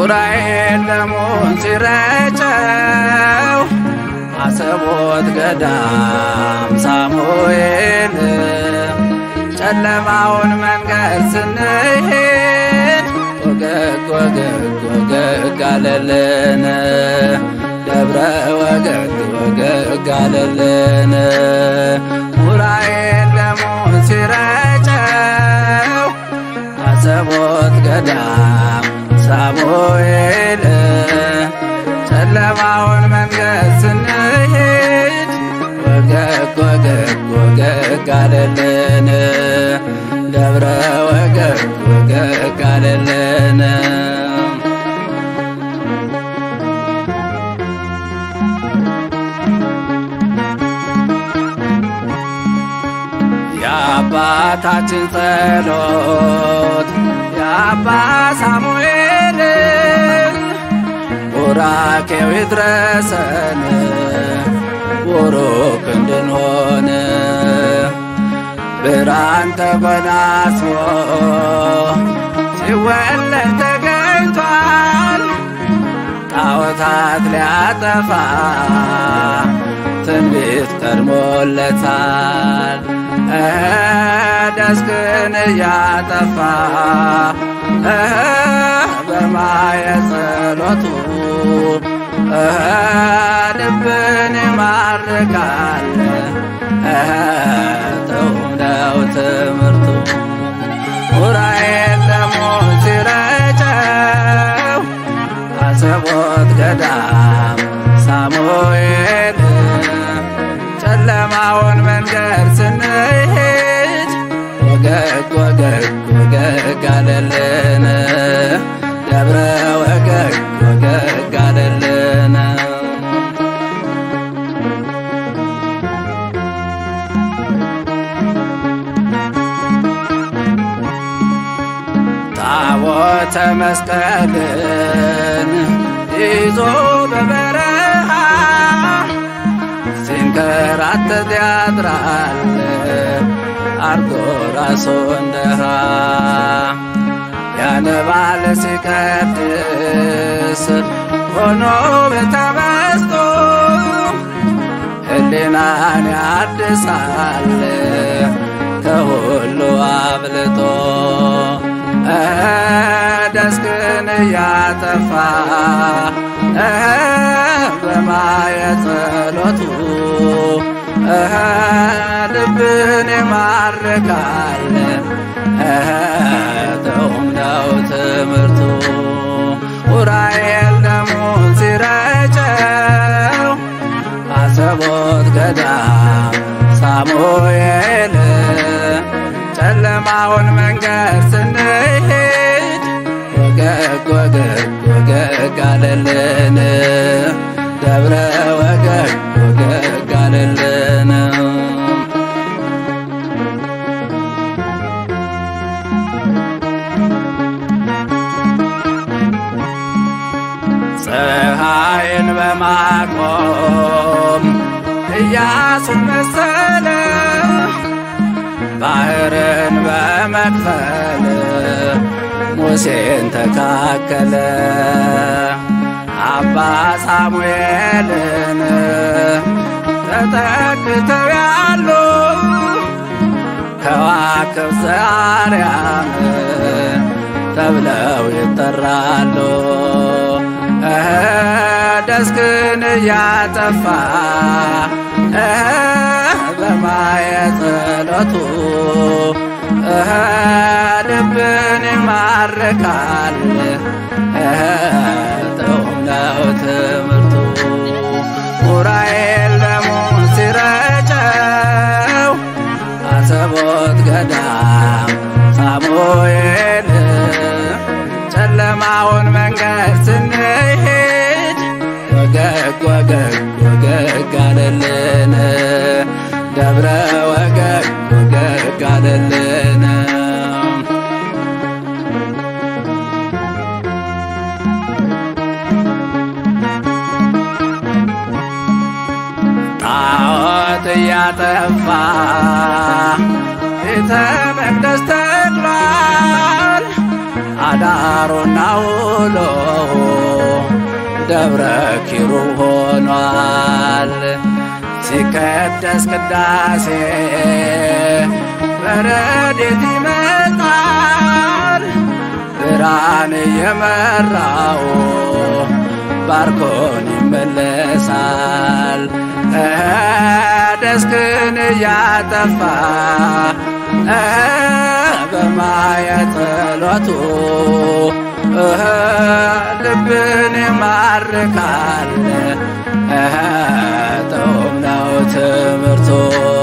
ዑራኤል ደሙን ሲረጨው አሰቦት ገዳም ሳሙኤል ጨለማውን መንገድ ስንሄድ ወገግ ወገግ ወገግ አለልን ደብረ ወገግ ወገግ አለልን ዑራኤል ደሙን ሲረጨው አሰቦት ገዳም ሳሙኤል ጨለማውን መንገድ ስንሄድ ወገግ ወገግ ወገግ አለልን ደብረ ወገግ ወገግ አለልን የአባታችን ጸሎት የአባ ሳሙኤል ቡራኬው ይድረሰን ቡሩክ እንድንሆን ብርሃን ተጎናጽፎ ሲወለድ ተገኝቷል ጣዖታት ሊያጠፋ ትንቢት ቀድሞለታል ደስክን እያጠፋ በማየ ጸሎቱ ልብን ይማርካል ተውነው ትምህርቱ ዑራኤል ደሙን ሲረጨው አሰቦት ገዳም ሳሙኤል ጨለማውን መንገድ ስንሄድ ወገግ ወገግ ወገግ አለልን ደብረ ወገግ ወገግ አለልን ታቦተ መስቀልን ይዞ በበረሃ ሲንከራተት ያድራል አርጎ ራሱ እንደሃ ያነባል ሲቀድስ ሆኖ በተመስጦ ሕሊናን ያድሳል ከሁሉ አብልጦ ደስክን እያጠፋ በማየ ጸሎቱ ልብን ይማርካል ተውም ነው ትምህርቱ ዑራኤል ደሙን ሲረጨው አሰቦት ገዳም ሳሙኤል ጨለማውን መንገድ ስንሄድ ወገግ ወገግ ወገግ አለልን ደብረ ወገግ ወገግ አለልን ፀሐይን በማቆም ኢያሱን መሰለ ባህርን በመክፈል ሙሴን ተካከለ አባ ሳሙኤልን ተተክተው ያሉ ከዋክብት ዘአርያም ተብለው ይጠራሉ። ደስክን እያጠፋ በማየ ጸሎቱ ልብን ይማርካል ጥዑም ነው ትምህርቱ ዑራኤል ደሙን ሲረጨው አሰቦት ገዳም ሳሙኤል ጨለማውን መንገድ ስንሄድ ወገግ ወገግ ወገግ አለልን ደብረ ወገግ ወገግ አለልን ጣዖት እያጠፋ ቤተ መቅደስ ተክሏል አዳሩና ውሎው ደብረ ኪሩብ ሆኗል። ሲቀደስ ቅዳሴ በረድኤት ይመጣል ብርሃን የመራው ባርኮን ይመለሳል። ደስክን እያጠፋ በማየት ጸሎቱ ልብን ይማርካል። ጥዑም ነው ትምህርቱ